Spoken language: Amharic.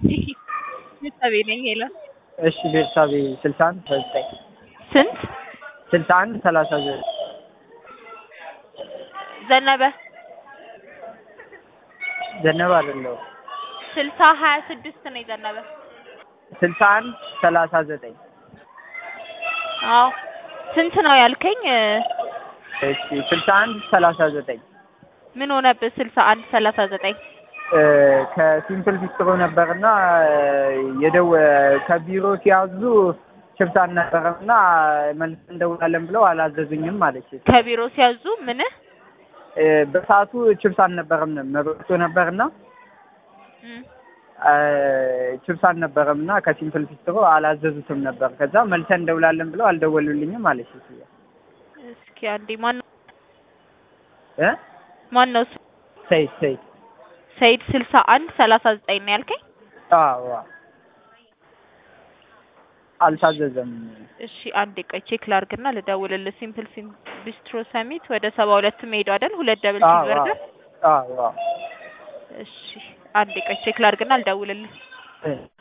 ቤተሰቤ ነኝ ሄሎ እሺ ቤተሰቤ ስልሳ አንድ ዘጠኝ ስንት ስልሳ አንድ ሰላሳ ዘጠኝ ዘነበ ዘነበ አይደለሁም ስልሳ ሀያ ስድስት ነው የዘነበ ስልሳ አንድ ሰላሳ ዘጠኝ አዎ ስንት ነው ያልከኝ እሺ ስልሳ አንድ ሰላሳ ዘጠኝ ምን ሆነብህ ስልሳ አንድ ሰላሳ ዘጠኝ ከሲምፕል ቢስትሮ ነበርና የደው ከቢሮ ሲያዙ ሽፍታ አልነበረምና መልስ እንደውላለን ብለው አላዘዙኝም ማለች። ከቢሮ ሲያዙ ምን በሰዓቱ ችብስ አልነበረም መብረቶ ነበርና እም፣ ችብስ አልነበረም እና ከሲምፕል ቢስትሮ አላዘዙትም ነበር። ከዛ መልሰን እንደውላለን ብለው አልደወሉልኝም አለች። እስኪ አንዴ ማን እ ማን ነው ሰይድ ሰይድ ሰይድ ስልሳ አንድ ሰላሳ ዘጠኝ ነው ያልከኝ አዎ አልታዘዘም። እሺ አንዴ ቆይ ቼክ ላርግና ልደውልልህ ሲምፕል ሲም ቢስትሮ ሰሚት ወደ ሰባ ሁለት መሄዱ አይደል ሁለት ደብል አዎ ሲበርገር አዎ አዎ እሺ አንዴ ቆይ ቼክ ላርግና ልደውልልህ እ